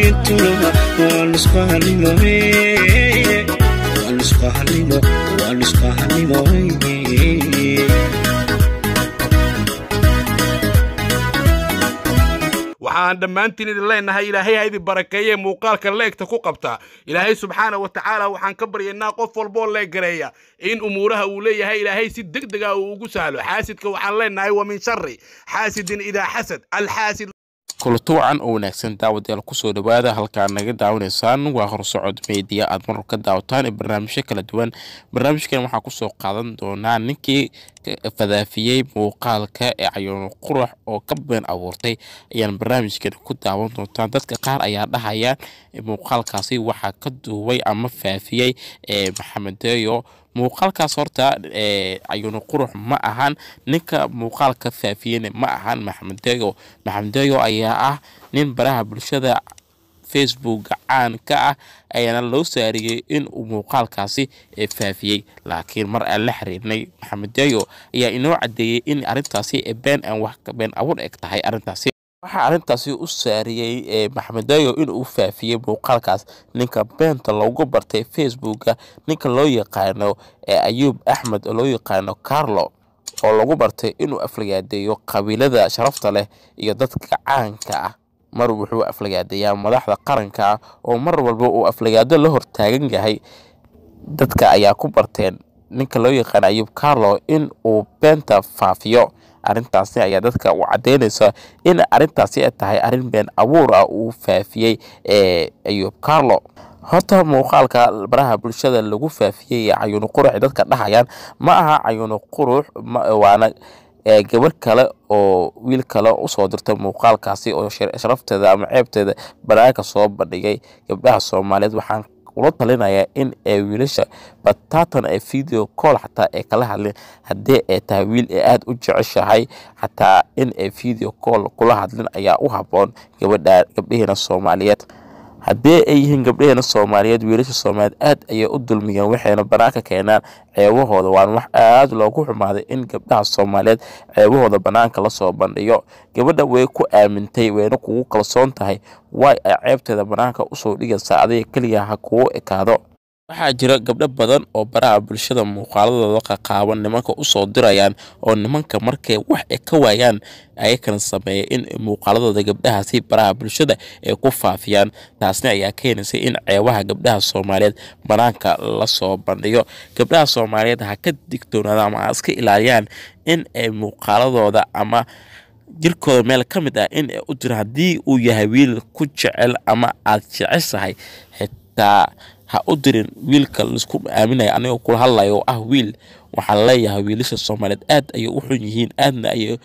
intuna waa nusqa halimo waa nusqa halimo waa nusqa halimo waxaan dhammaantiin idin leenahay ilaahay ha idin barakeeye muuqaalka leegta ku qabta ilaahay subxaana wa tacaala waxaan ka baryaynaa qof walboo leegareeya in umuuraha uu leeyahay ilaahay si deg dega uu ugu sahlo xaasidka waxaan leenahay wa min shari xaasidin idaa xasad alxaasid kulato wacan oo wanaagsan daawadayaal kusoo dhawaada halkaa naga daawanaysaan waa horsocod meediya aad mar ka daawataan ee barnaamijyo kala duwan barnaamijkan waxaa kusoo qaadan doonaa ninkii fadaafiyey muuqaalka ee cayoono qurax oo ka been abuurtay ayaan barnaamijkan ku daawan doontaan dadka qaar ayaa dhahaya muuqaalkaasi waxaa ka duubay ama faafiyey maxamed deyo muuqaalkaas horta cayuno qurux ma ahan ninka muuqaalka faafiyeyna ma ahan maxamed deyo maxamed deyo ayaa ah nin baraha bulshada facebooka caan ka ah ayaana loo saariyey in uu muuqaalkaasi faafiyey laakiin mar aan la xiriirnay maxamed deyo ayaa inoo cadeeyey in arintaasi been aan wax been abuur eg tahay arintaasi waxaa arrintaasi u saariyey maxamed deyo inuu faafiyey muuqaalkaas ninka beenta loogu bartay facebooka ninka loo yaqaano ayuub axmed oo loo yaqaano carlo oo lagu bartay inuu aflagaadeeyo qabiilada sharafta leh iyo dadka caanka ah mar wuxuu aflagaadeeyaa madaxda qaranka ah oo mar walba uu aflagaado la hortaagan yahay dadka ayaa ku barteen ninka loo yaqaano ayuub carlo in uu beenta faafiyo arrintaasi ayaa dadka u caddeynaysa in arrintaasi ay tahay arrin been abuur ah uu faafiyey ee ayuub carlo horta muuqaalka baraha bulshada lagu faafiyey ee cayuno qurux ay dadka dhahayaan ma aha cayuno qurux waana gabar kale oo wiil kale usoo dirtay muuqaalkaasi oo sharafteeda ama ceebteeda banaanka soo bandhigay gabdhaha soomaaliyeed waxaan ula talinayaa in ay wiilasha bataatan ee video call xataa ay kala hadleen haddii ay tahay wiil ee aada u jeceshahay xataa in ay video call kula hadlin ayaa u habboon gabadha gabdhaheena soomaaliyeed haddii ay yihiin gabdhaheena soomaaliyeed wiilasha soomaaliyeed aad ayay u dulmiyeen waxayna banaanka keenaan ceebahooda waana wax aada loogu xumaaday in gabdhaha soomaaliyeed ceebahooda banaanka lasoo bandhiyo gabadha way ku aamintay wayna kugu kalsoon tahay way ay ceebteeda banaanka usoo dhigaysaa adiga keliya ha kugu ekaado waxaa jira gabdho badan oo baraha bulshada muuqaaladooda qaqaaban nimanka usoo dirayaan oo nimanka markay wax ay ka waayaan ayakana sameeya in muuqaaladooda gabdhahaasi baraha bulshada ay ku faafiyaan taasna ayaa keenaysa in ceebaha gabdhaha soomaaliyeed banaanka lasoo bandhigo gabdhaha soomaaliyeed ha ka digtoonaada ama ha iska ilaaliyaan in ay muuqaaladooda ama jirkooda meel ka mid ah in ay u jiro haddii uu yahay wiil ku jecel ama aad jeceshahay xitaa ha u dirin wiilka laisku aaminaya anigoo kula hadlayo oo ah wiil waxaan leeyahay wiilasha soomaaliyeed aad ayay u xun yihiin aadna ayay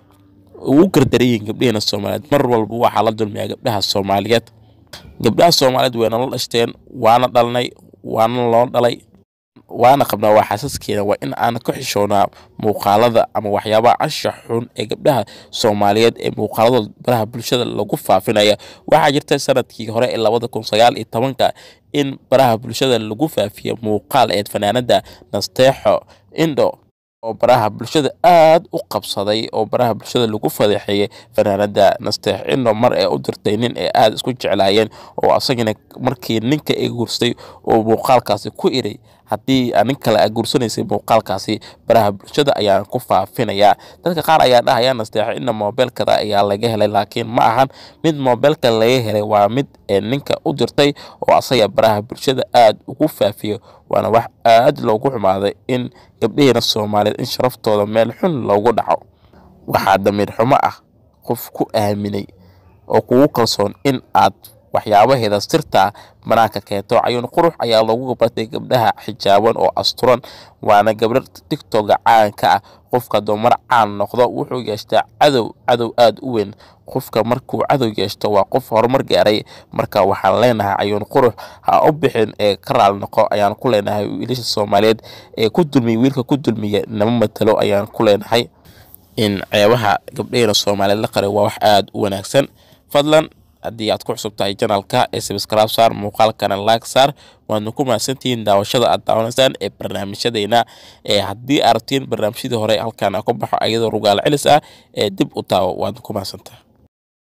ugu gardaran yihiin gabdhaheena soomaaliyeed mar walba waxaa la dulmiyaa gabdhaha soomaaliyeed gabdhaha soomaaliyeed wayna la dhashteen waana dhalnay waana loo dhalay waana qabnaa waa xaasaskeena waa in aan ka xishoonaa muuqaalada ama waxyaabaha anshax xun ee gabdhaha soomaaliyeed ee muuqaaladooda baraha bulshada lagu faafinaya waxaa jirta sanadkii hore ee labada kun sagaal iyo tobanka in baraha bulshada lagu faafiya muuqaal eed fanaanada nasteexo indo oo baraha bulshada aada u qabsaday oo baraha bulshada lagu fadeexeeyey fanaanada nasteex indo mar ee u dirtay nin ee aada isku jeclaayeen oo asagana markii ninka ay guursaday oo muuqaalkaasi ku iray haddii nin kale a guursanaysay muuqaalkaasi baraha bulshada ayaan ku faafinayaa dadka qaar ayaa dhahaya nasteexo inna moobeelkada ayaa laga helay laakiin ma ahan mid moobeelka laga helay waa mid ninka u dirtay oo asaga baraha bulshada aada ugu faafiyo waana wax aada loogu xumaaday in gabdhaheena soomaaliyeed in sharaftooda meel xun loogu dhaco waxaa damiir xumo ah qof ku aaminay oo kugu kalsoon in aad waxyaabaheeda sirtaa banaanka keento cayuun qurux ayaa loogu bartay gabdhaha xijaaban oo asturan waana gabdho tigtoga caanka ah qofka dumar caan noqdo wuxuu yeeshtaa cadow cadow aada u weyn qofka markuu cadow yeeshto waa qof horumar gaaray marka waxaan leenahay cayuun qurux ha u bixin ee ka raali noqo ayaan ku leenahay wiilasha soomaaliyeed ee ku dulmiya wiilka ku dulmiya nama matalo ayaan ku leenahay in ceebaha gabdhaheena soomaaliyeed la qaray waa wax aada u wanaagsan fadlan haddii aad ku cusub tahay janalka ee sabscribe saar muuqaalkana like saar waadna ku mahadsantihiin daawashada aad daawanaysaan ee barnaamijyadeena ee haddii aad rabtiin barnaamijyadii hore halkaan ku baxo ayadoo rugaal celis ah ee dib u daawo waadna ku mahadsantaha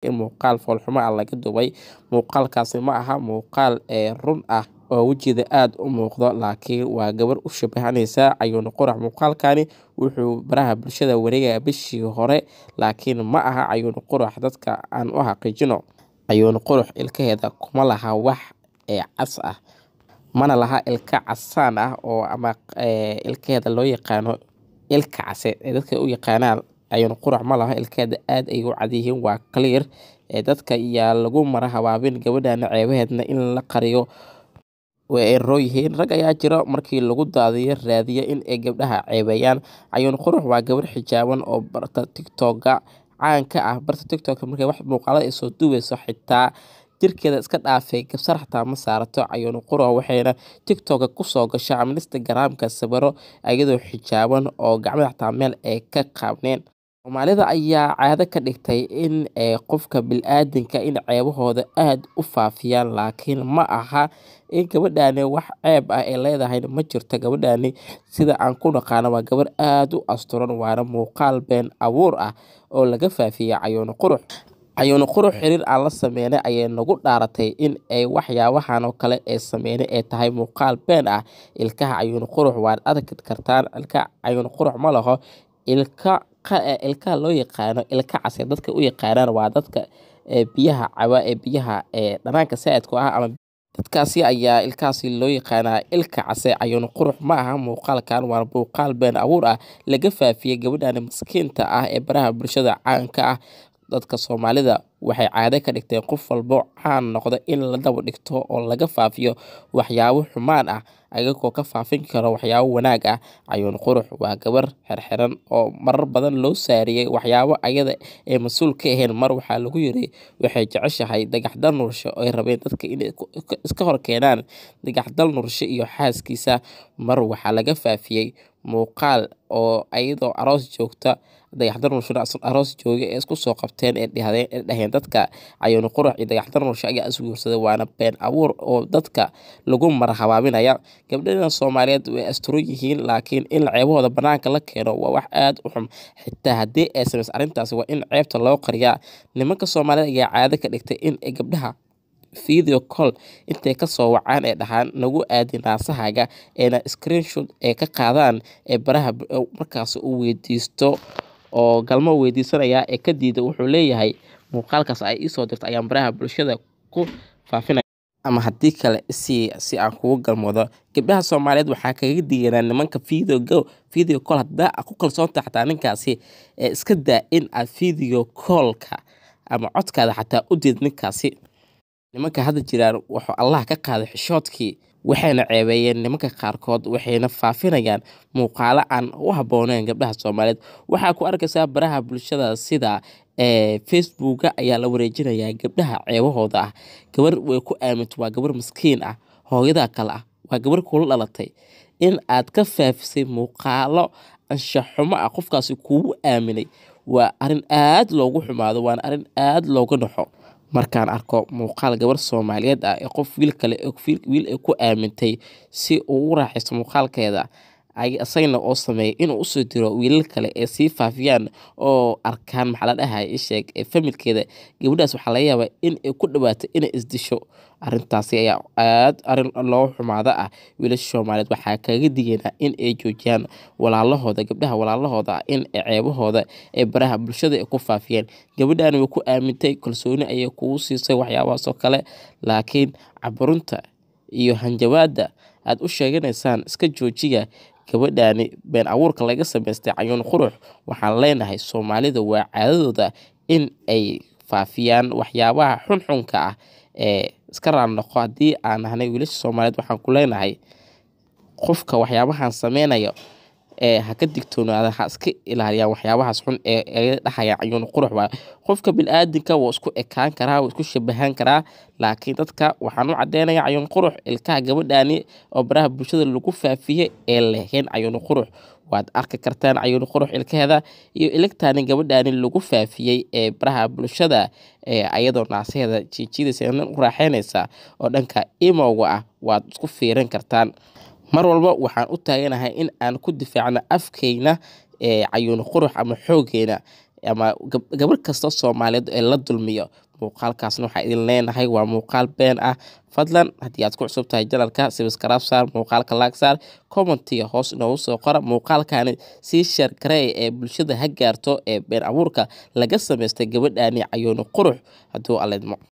in muuqaal foolxumo ah laga duubay muuqaalkaasi ma aha muuqaal ee run ah oo wejigeeda aada u muuqdo laakiin waa gabar u shabahanaysa cayuuni qurax muuqaalkani wuxuu baraha bulshada wareegaya bishii hore laakiin ma aha cayuuni qurax dadka aan u xaqiijino cayuuni qurux ilkaheeda kuma laha wax ee cas ah mana laha ilka casaan ah oo ama ilkaheeda loo yaqaano ilka case ee dadka u yaqaanaan cayuuni qurax ma laha ilkaheeda aada ay u cadyihiin waa clear ee dadka yaa lagu mara habaabin gabadhana ceebaheedna in la qariyo way eroo yihiin rag ayaa jira markii lagu daadiyo raadiya in ay gabdhaha ceebeeyaan cayuuni qurux waa gabar xijaaban oo barta tictoga caanka ah barta tictoka markay wax muuqaalada ay soo duubeyso xitaa jirkeeda iska dhaafay gabsar xataa ma saarato cayuuni qurux waxayna tictoka kusoo gasha ama instagramka sawiro iyadoo xijaaban oo gacmada xataa meel ay ka qaabneen soomaalida ayaa caado ka dhigtay in qofka bil-aadinka in ceebahooda aada u faafiyaan laakiin ma aha in gabadhani wax ceeb ah ay leedahay ma jirto gabadhani sida aan ku naqaano waa gabar aada u asturan waana muuqaal been abuur ah oo laga faafiyay cayuuni qurux cayuuni qurux xiriir aan la sameynay ayay nagu dhaaratay in ay waxyaabahan oo kale ee sameynay ay tahay muuqaal been ah ilkaha cayuuni qurux waad arki kartaan ilka cayuuni qurux ma laho ilka ilkaha loo yaqaano ilka case dadka u yaqaanaan waa dadka biyaha caba ee biyaha ee dhanaanka saa'idku ah ama dadkaasi ayaa ilkaasi loo yaqaanaa ilka case cayuuni qurux ma aha muuqaalkan waa muuqaal been abuur ah laga faafiyey gabadhani maskiinta ah ee baraha bulshada caanka ah dadka soomaalida waxay caado ka dhigteen qof walbo caan noqda in la daba dhigto oo laga faafiyo waxyaabo xumaan ah ayagoo ka faafin karo waxyaabo wanaag ah cayuuni qurux waa gabar xirxiran oo marar badan loo saariyey waxyaabo ayada ee mas-uul ka ahayn mar waxaa lagu yiri waxay jeceshahay dagaxdal nurshe oo ay rabeen dadka inay iska hor keenaan dagaxdal nurshe iyo xaaskiisa mar waxaa laga faafiyey muuqaal oo ayadoo aroos joogta dagaxdar nurshe aroos jooga ee isku soo qabteen ee dhaheen dadka cayuuni qurux iyo dagaxdar nurshe ayaa isguursaday waana been abuur oo dadka lagu mara habaabinaya gabdhadan soomaaliyeed way asturan yihiin laakiin in ceebahooda banaanka la keeno waa wax aada u xun xitaa haddii ay samayso arrintaasi waa in ceebta loo qariyaa nimanka soomaaliyeed ayaa caado ka dhigtay in ay gabdhaha video call intay kasoo wacaan ee dhahaan nagu aadi naasahaaga eena screenshot ee ka qaadaan ee baraha markaas uu weydiisto oo galmo weydiisanaya ee ka diida wuxuu leeyahay muuqaalkaas ay iisoo dirto ayaan baraha bulshada ku faafinaya ama haddii kale si si aan kugu galmoodo gabdhaha soomaaliyeed waxaa kaga diganaa nimanka video go video call haddaa ku kalsoonta xataa ninkaasi ee iska daa in aad video callka ama codkaada xataa u diid ninkaasi nimanka hadda jiraan wuxuu allah ka qaaday xishoodkii waxayna ceebeeyeen nimanka qaarkood waxayna faafinayaan muuqaalo aan u habbooneyn gabdhaha soomaaliyeed waxaa ku arkaysaa baraha bulshada sida facebooka ayaa la wareejinayaa gabdhaha ceebahooda ah gabar way ku aaminto waa gabar maskiin ah hooyadaa kale ah waa gabar kula dhalatay in aad ka faafisay muuqaalo anshaxumo ah qofkaasi kugu aaminay waa arrin aad loogu xumaado waana arrin aad looga naxo markaan arko muuqaal gabar soomaaliyeed ah ee qof wiil kale wiil ay ku aamintay si uu u raaxaysto muuqaalkeeda isagana oo sameeyay inuu usoo diro wiilal kale ee sii faafiyaan oo arkaan maxaa la dhahay isheeg ee familkeeda gabadhaas waxaa laga yaabaa in ay ku dhawaato inay isdisho arrintaasi ayaa aad arrin loo xumaado ah wiilasha soomaaliyeed waxaa kaga digaynaa in ay joojiyaan walaalahooda gabdhaha walaalahooda ah in ceebahooda ee baraha bulshada ay ku faafiyeen gabadhaani way ku aamintay kalsooni ayay kugu siisay waxyaabahaas oo kale laakiin caburunta iyo hanjabaada aad u sheeganaysaan iska joojiya gabadhaani been abuurka laga samaystay cayuun qurux waxaan leenahay soomaalida waa caadadooda in ay faafiyaan waxyaabaha xunxunka ah ee iska raannoqo haddii aan nahnay wiilasha soomaaliyeed waxaan ku leenahay qofka waxyaabahan sameynaya ee ha ka digtoonaada ha iska ilaaliyaan waxyaabahaas xun ee ay dhahayaan cayuun qurux waa qofka bil-aadinka wuu isku ekaan karaa wuu isku shabahan karaa laakiin dadka waxaan u cadeynaya cayuun qurux ilkaha gabadhaani oo baraha bulshada lagu faafiyey ee leheen cayuun qurux waad arki kartaan cayuun qurux ilkaheeda iyo iligtaani gabadhaani lagu faafiyey ee baraha bulshada ee ayadoo naasaheeda jiijidaysa u raaxeynaysa oo dhanka imowga ah waad isku fiirin kartaan mar walba waxaan u taaganahay in aan ku difaacno afkeyna ee cayuun qurux ama xoogeyna ama gabar kasta soomaaliyeed ee la dulmiyo muuqaalkaasna waxaa idin leenahay waa muuqaal been ah fadlan haddii aad ku cusub tahay janalka sibiskarab saar muuqaalka laag saar commentiga hoos inoogu soo qora muuqaalkani sii sheer garey ee bulshada ha gaarto ee been abuurka laga samaystay gabadhaani cayoono qurux hadduu alidmo